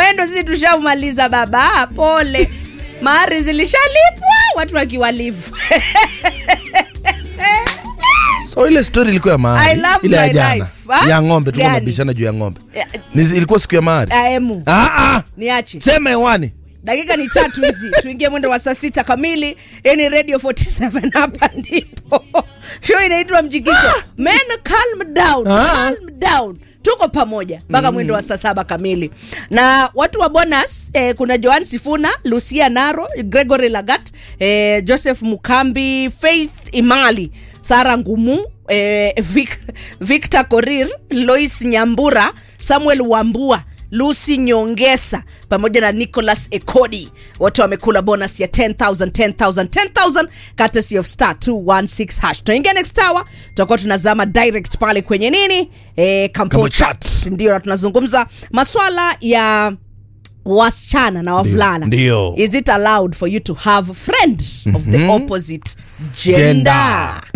mwendo sisi tushamaliza baba pole mahari zilishalipwa watu wakiwalivu so ile story ilikuwa ya I mahari love ile ya my jana life. Ha? ya ng'ombe tuko Gani? nabishana juu ya ng'ombe Ya- Ni- ilikuwa siku ya mahari aemu ah, ah, niache sema hewani dakika ni tatu hizi tuingie mwendo wa saa sita kamili yani radio 47 hapa ndipo show inaitwa mjikito men calm down Ah. calm down tuko pamoja mpaka mwendo wa saa saba kamili na watu wa bonus eh, kuna joan sifuna lucia naro gregory lagat eh, joseph mukambi faith imali sara ngumu eh, Vic, victor korir lois nyambura samuel wambua lucy nyongesa pamoja na nicholas ekodi wote wamekula bonus ya 10000 10000 10000 courtesy of star 216 hash tunaingia next hour tutakuwa tunazama direct pale kwenye nini e, Kampo kampo chat. chat ndio na tunazungumza maswala ya wasichana na wavulana Ndio. is it allowed for you to have a friend of the opposite gender, Gender.